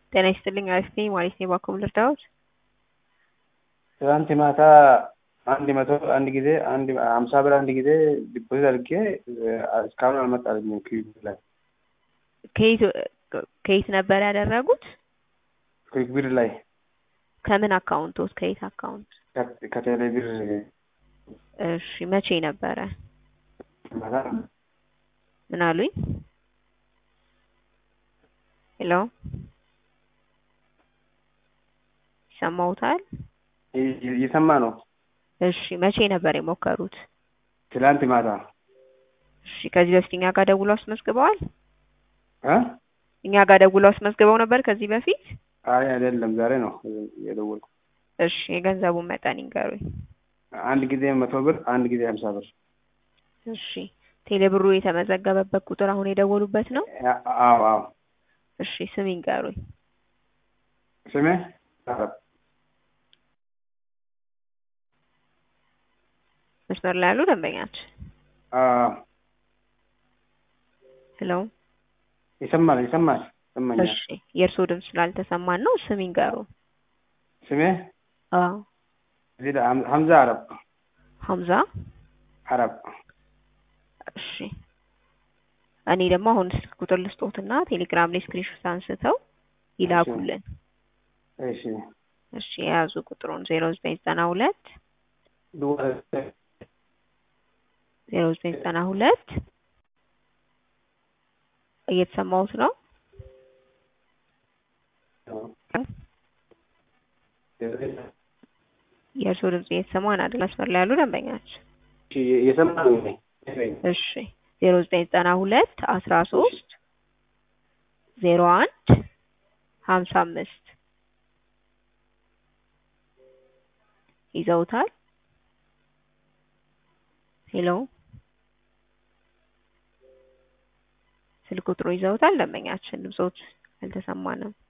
ጤና ይስጥልኝ አሪፍ ነኝ ማለት ነው። እባክዎ ልርዳዎት? ትናንት ማታ አንድ መቶ አንድ ጊዜ አንድ ሀምሳ ብር አንድ ጊዜ ዲፖዚት አድርጌ እስካሁን አልመጣልኝም። ክዊክ ላይ ከየት ከየት ነበር ያደረጉት? ክዊክ ብር ላይ ከምን አካውንቶት? ከየት አካውንት? ከቴሌ ብር እሺ መቼ ነበረ? ማታ ምን አሉኝ? ሄሎ ይሰማዎታል? እየሰማ ነው። እሺ መቼ ነበር የሞከሩት? ትላንት ማታ እሺ ከዚህ በፊት እኛ ጋር ደውለው አስመዝግበዋል? እ እኛ ጋር ደውለው አስመዝግበው ነበር ከዚህ በፊት? አይ አይደለም፣ ዛሬ ነው የደወልኩ። እሺ የገንዘቡን መጠን ይንገሩኝ። አንድ ጊዜ መቶ ብር፣ አንድ ጊዜ ሀምሳ ብር። እሺ ቴሌ ብሩ የተመዘገበበት ቁጥር አሁን የደወሉበት ነው? አዎ አዎ። እሺ ስም ይንገሩኝ። ስሜ መስመር ላይ ያሉ ደንበኛችን አዎ ሄሎ ይሰማል ይሰማል ይሰማኛል። እሺ የእርስዎ ድምፅ ስላልተሰማን ነው። ስም ይንገሩ። ስሜ አዎ እዚህ ላይ ሀም- ሀምዛ አረብ ሀምዛ አረብ። እሺ እኔ ደግሞ አሁን ስልክ ቁጥር ልስጦትና ቴሌግራም ላይ ስክሪንሾት አንስተው ይላኩልን። እሺ እሺ የያዙ ቁጥሩን ዜሮ ዘጠኝ ዘጠና ሁለት ዜሮ ዘጠኝ ዘጠና ሁለት እየተሰማሁት ነው። የእርስዎ ድምጽ እየተሰማን አይደል? መስመር ላይ ያሉ ደንበኛችን እየሰማ ነው። እሺ ዜሮ ዘጠኝ ዘጠና ሁለት አስራ ሶስት ዜሮ አንድ ሀምሳ አምስት ይዘውታል። ሄሎ ስልክ ቁጥሩ ይዘውታል። ደንበኛችን ድምጾት አልተሰማንም።